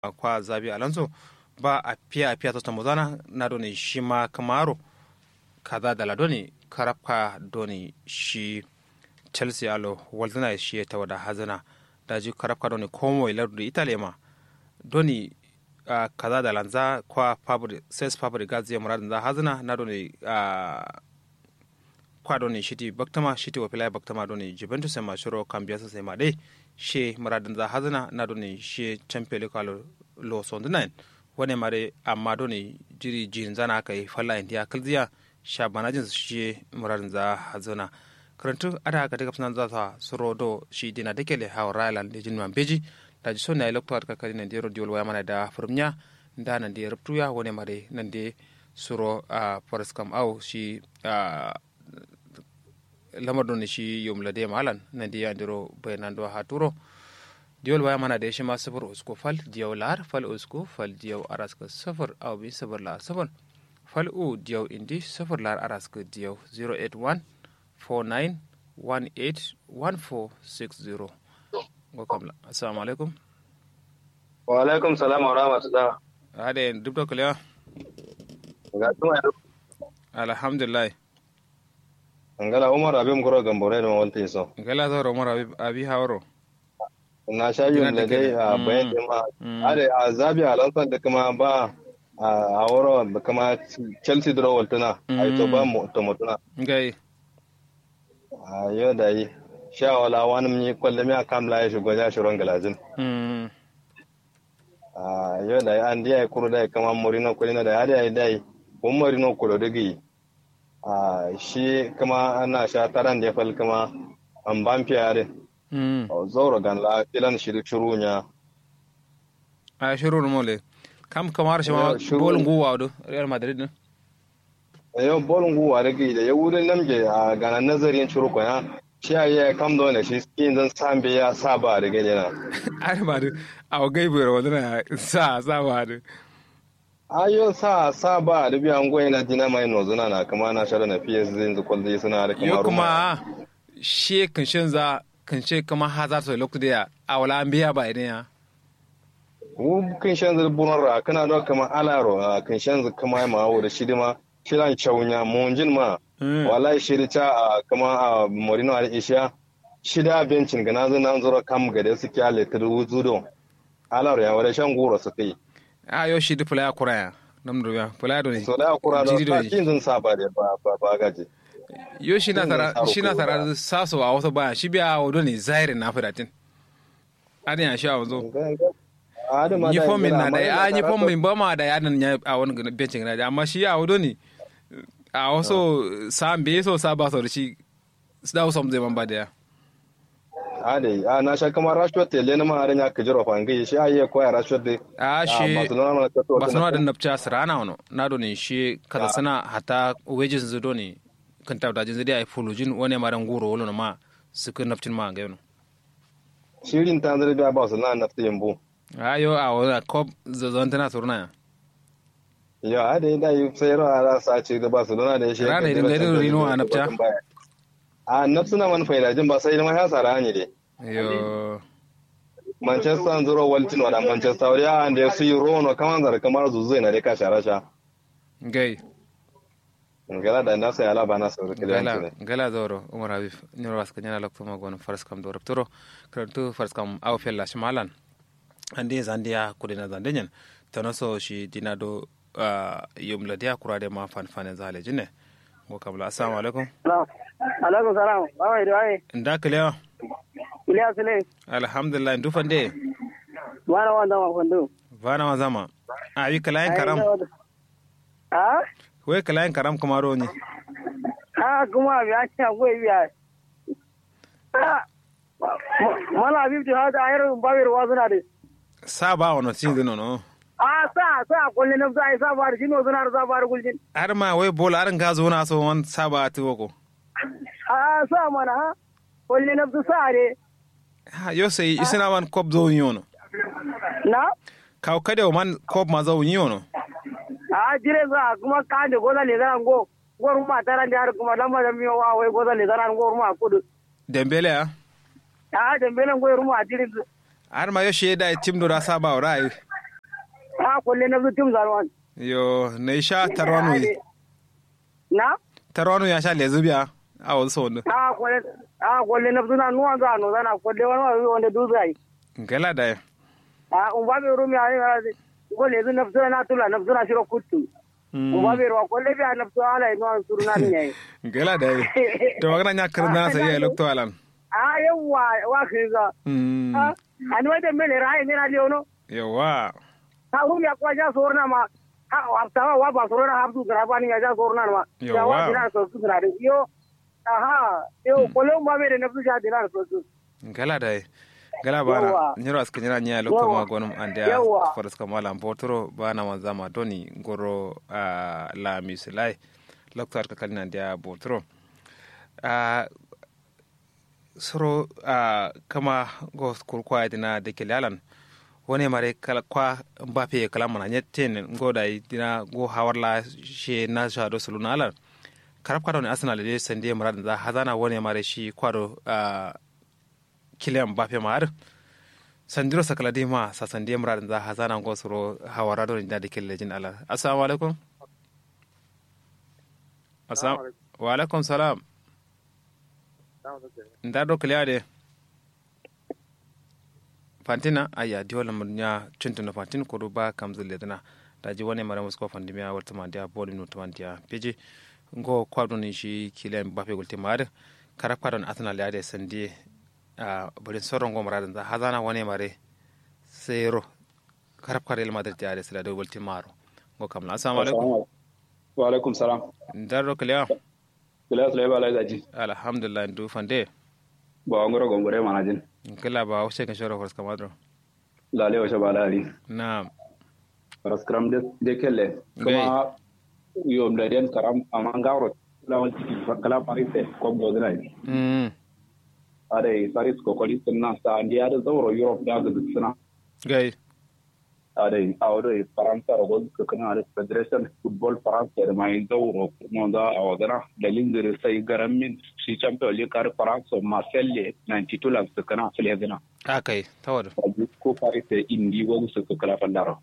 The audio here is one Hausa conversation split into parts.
kwa zabi alonso ba a fiya a fiya tota muzana na doni shi ma kamaro kaza da ladoni karafka doni shi chelsea alo walzana shi ta wada hazana da ji karafka doni komo ilardu italy ma doni uh, kaza da lanza kwa fabri ses fabri gazi muradin za hazana na doni uh, kwa doni shiti baktama shiti wafila baktama doni juventus ma shiro kambiya sai ma dai she muradin za hazana na doni she champion league lo sondunan wani mare amma doni jiri jin zana kai falla india kalziya sha banajin she muradin za hazana karantu ada ka daga funan za ta suro do shi dina dekele hawa railan da jin man beji da ji sonna electoral ka kadi nan de rodiol waya mana da furmnya da nan de ruptuya wani mare nan de suro a forest kam au shi lamar don shi yomla de malan nan de yandiro bayanan do ha turo diol waya mana da shi ma safar usko fal diyaw lar fal usko fal diyaw araska safar au bi safar lar safar fal u diyaw indi safar lar araska diyaw 081 49 18 1460 go kamla assalamu alaikum wa alaikum salam wa rahmatullah ade duk da kuliya ga tuma alhamdulillah ngala umar abim kuro gambore da wanta so ngala zo umar abi abi hawro na sha yin da dai a bayan da ma ade a zabi alansan da kuma ba a wuro da kuma chelsea draw waltuna ai to ba mu to mutuna ngai a yau da yi sha wala wani mun kwalle mi akam la ya shigo ya shiron galajin a yau da yi an diya kuro da kama morino kulina da ya da yi dai kun morino kulo digi a shi kama ana sha taran da fal kama an ban fiyare zauro gan la filan shiru shiru nya a shiru mole kam kamar shi ma bolin guwa do real madrid ne yau bolin guwa da gi da ya wurin namge a ganan nazarin shiru kwana shi a yi kam da wani shi skin zan sambe ya saba da gani na ai ma da a gai bai rawa na sa sa ba da ayo sa sa ba da biyan goyi na dina mai nozuna na kama na shara na fiye su zai zukul zai suna da yo kuma shi kan shin za kan ce kama ha za su lokacin da a wala an biya ba idan ya wu kan shan zai bunar ra kana da kama alaro kan shan zai kama ma wo da shi ma shiran chaunya monjin ma wallahi shiri ta a kama a morino al isha shida bencin ga nazo nan zura kam ga da suke ale ta wuzu don alaro ya wada shan goro su kai a yo shi dufula ya kura ya nam do ya pula do ni so da kura do ta kin zan saba da ba ba ba gaji yo shi na tara shi na tara saso a wasu baya shi biya wado ne zahirin na fidatin adin ya sha wanzo ni fom min na da a ni fom min ba ma da yadan ya a wani bencin na amma shi ya wado ne a wasu sam be so sa ba so da shi da wasu zai man ba da ya a dai a na sha kamar rashwat tele na ma ya ka jiro fangi shi ayi koya rashwat dai a shi barcelona da napcha sirana wono na do ne shi kaza sana hata wages zudo ne kan ta da jinzidi ai fulujin wani maran guro wolo ma su kan naftin ma ga yono shirin ta zare da ba su na naftin yambu ayo a wala kop zazon tana surna ya a dai da yi sai ra ra sa ce da ba su dona da shi rana idan gari rino a nafta a nafsuna man faida jin ba sai ma ya sara ne dai yo manchester zuro waltin wada manchester ya ande su yi rono kaman zar kamar zuzu na dai ka shara sha gai ngala da nasa ya laba nasa da gala gala zoro umar habib ni ras kanyana lokto ma gon faras kam do raptoro krantu faras kam aw fella shimalan ande zandia kudena zandenyen tanoso shi dinado yumla dia kurade ma fan fan zale jine go kabla assalamu alaikum alaikum salam bawai da wai nda kalewa Iliya Sule. Alhamdulillah, ndu fande. Wana wanda ma fandu. Bana wa zama. A yi kalayin karam. Ha? Wai kalayin karam kuma ro ne. Ha kuma biya ce akwai biya. Ha. Mala bibti ha da ayar babir wa suna da. Sa ba wani cin zino no. A sa sa kullun na sa sa ba da jino suna da sa ba da guljin. Har ma wai bola arin ga zo na so wan sa ba ta wako. A sa mana ha. Kullun na sa ne. Ha yo sai isina man kop zo yono. Na? Kaw kada man kop ma zo yono. A jire za kuma ka da goza le zan go. Gor ma taran da har kuma lamba da miyo wa wai goza le zan go ma kudu. Dembele ya? A dembele go ruma a jire. Har ma yo shi da tim do da saba wa rai. a kulle na zutum zarwan yo ne sha tarwanu na tarwanu ya sha lezubiya a wasu sau wani a kulle a kulle na zuna nuwan za no zana kulle wani wani wanda duzai gala da ya a un ba be rumi a ne ko le zu nafsu na tula nafsu na shiro kuttu un ba be ro kulle bi a nafsu ala no suruna ne gala da ya to magana ya karna sai ya lokto alan a yawa wa kiza Mm, a ani wade mele rai ne na leono yawa ha rumi ya kwa ja sorna ma ha wa ta wa ba sorna ha su grabani ya ja sorna ma ya Yawa. wa dina so su na yo aha yo kulle un ba be nafsu ja dina so su gala da ya gala bana Yawa. nyiro aska nyira nya lokto Yawa. ma gonum ande Yawa. faras kamala potro bana ma zama doni goro a la misilai lokto arka kalina dia botro a soro a kama go kurkwa dina de kelalan wone mare kala kwa mbape kala mana nyetten go dai dina go hawarla she na shado sulunalan karab kado ne arsenal de sande murad da hazana wone mare shi kwado a kilian mbape mar sandiro sakala di ma sa sande murad da hazana go soro hawara do da de kelejin ala assalamu alaikum assalamu wa alaikum salam nda do kiliya de fantina aya di wala mun nya cintu fantin ko do ba kam zule dana da ji wani mara musko fandi miya warta ma dia boli no tamantia peji ngo kwado ni shi kilen bape gulte mare kara kwado na arsenal ya de sandi a bari soron go mara da hazana wani mare sero kara kwado el madrid ya de sila do gulte maro ngo kam la assalamu alaikum wa alaikum salam nda do kiliya kila sule ba lai gaji alhamdulillah ndu fande ba ngoro gongore mana jin kila ba wuce kan shoro horska madro lale wa shabala ali na paraskram de de kelle kuma yom da den karam amangaro lawan tiki kala parise ko go dina mm ade paris ko ko litin sa ndi ada zawro europe da ga suna gai ade awdo faransa ro go kana ade federation football france da mai zawro kuma da awadana da lingere sai garamin shi champion league kar france marseille 92 la kana fele gana akai tawar ko paris indi wo su kala fandaro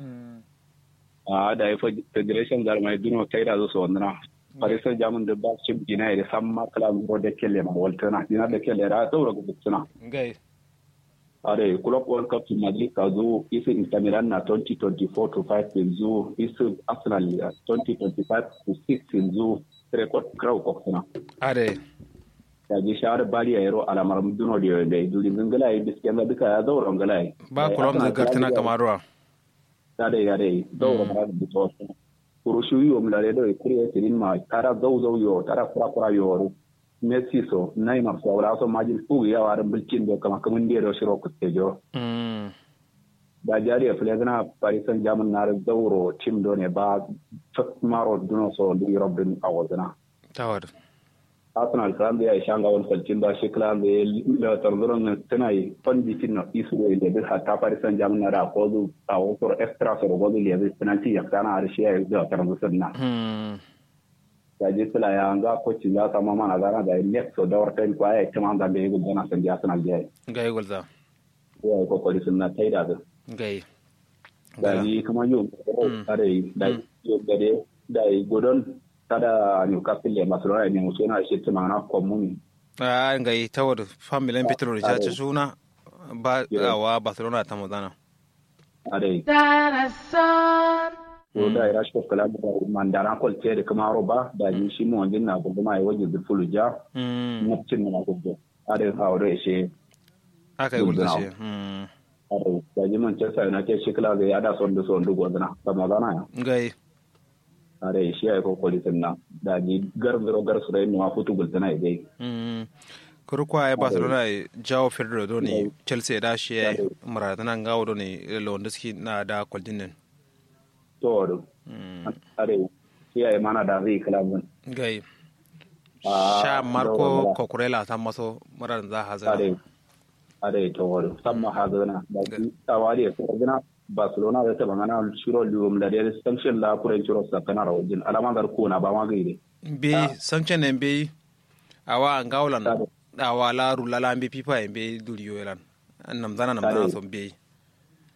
a da ya federation da mai duno kai da zo wannan paris saint germain da ba shi dina da samma kala ro da kelle ma waltana dina da kelle da saura go suna gai are club world cup in madrid ka zo isu inter milan na 2024 to 5 yanzu isu arsenal ya 2025 to 6 yanzu record crow ko suna are ya ji shawar bali ya yaro alamar duno da da duri ngala yi biskiyan da duka ya zaura ngala yi ba kulom zagartina kamarwa yade yade dawro mara bito kuru shu yo mlare do kuri tirin ma tara zaw zaw yo tara kura kura yo messi so neymar so wala so majin fu ya war bilkin do kama kamun de do shiro ku tejo mm da jari fle gana paris saint germain na zawro tim do ne ba maro duno so du europe din awazana tawar arsenal kan da ya shanga won falcin da shi klan da ya tarzuran na tana yi fandi tin na isu da da da ta paris saint germain na da ko du a wato extra so go du le penalty ya kana da shi ya da tarzuran na mm ya je sila ya nga coach ya sama mana gana da next so da warta ko ya tama da be go gana san ya arsenal ya gai gulza ya ko ko sun na taida da gai da ni kuma yo are da yo gade da godon tada newcastle le barcelona ne musu na shi tuma na komuni a gai tawar familin petro da ci suna ba awa barcelona ta mazana are to da ira shi kala da mandara kol ce da kuma roba da ji shi mu wanjin na gudu mai waje da fuluja mm na cin na gudu are haure shi aka yi gulza shi mm are da ji manchester united shi kala da ya da son da son da godana ta magana ya gai are shi ya ko kolitin na da ji gar zero gar su rai ma futu gultana ya dai mm kurkwa ya barcelona ya jawo fedro do ne chelsea da shi ya maradana gawo do ne lewandowski na da kwaldinin to do mm are shi ya mana da zai kala mun gai Ah, sha marco yawa. kokurela ta maso marar za hazana are are to wado samma hazana da ji tawari ya gina barcelona da ta bangana shiro lium da da sanction la kuren shiro sakana rawjin alama dar ko na ba ma gaide be sanction en be awa ngawlan Tare. awa la rula la be pipa en be duriyo elan nam zana nam Tare. zana son be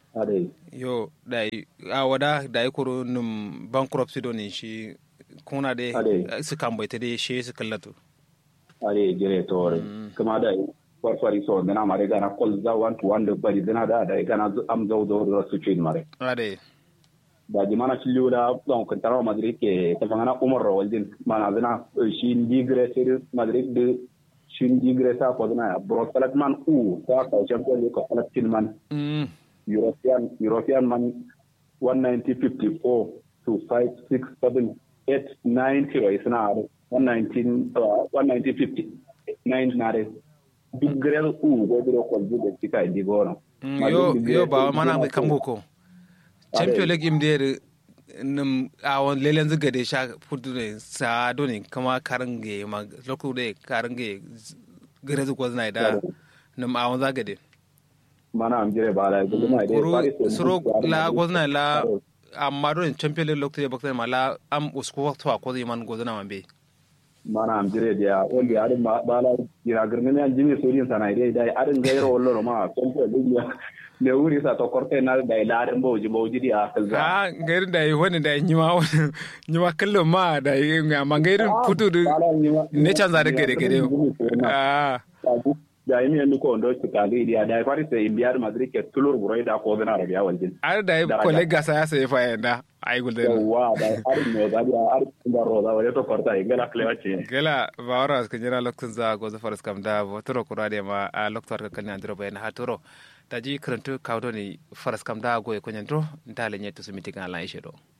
ade yo dai a wada dai kuro num bankruptcy do ni shi kuna de Ade. su kan bai ta de shi su kallatu ade jire tore kuma da farfari so dana mare gana kol za wan to wanda bari dana da da gana zu- am zo zo da su cin mare ade da ji mana cillu da don kan tarawa madrid ke ta fangana umar rawaldin mana zana shi digre sai madrid de shi digre sa ko zana bro salatman u ta ka champion league ko salatin man mm european european man 1954 to 5 6 7 8 9 kilo isna 119 uh, 1950 9 nare duk grel u go duro ko jude tika di gono Mm, yo yo ba mana mai kan boko champion league im der num awon lelen zuga de sha fudu ne sa do ne kama karange ma loku de karange gare zu ko zna da num awon zaga de mana am jire bala gudu mai dai kuru Paris Saint-Germain suro ya la da- gozna la amma do ne champion league lokto bakta ma la am usku to ko man gozna man be mana am jire dia wanda ya ma bala ira girne ne jimi sorin sana dai dai adin gairo wallo ma kon ko dunya ne wuri sa to korte na dai la adin boji boji dia kalza a gairin da yi wani da yi ma nyima kallon ma da yi amma gairin futu da ne canza da gare gare a da yi miyan ko ndo ci kali dia da fari sai biyar madrid ke tulur burai da ko zana rabiya waljin ar da yi kole gasa ya sai fa yanda ai gulde yawa da arin ne da dia arin da roza wale to korta ingala klewa ce gela ba wara ka jira lokacin za go zafar skam da botoro kura da ma a lokacin ka kan andro bayan hatoro ta ji karantu kawo ne faras kam da go ya kunyan dro da lenye to su mitigan lan ishe do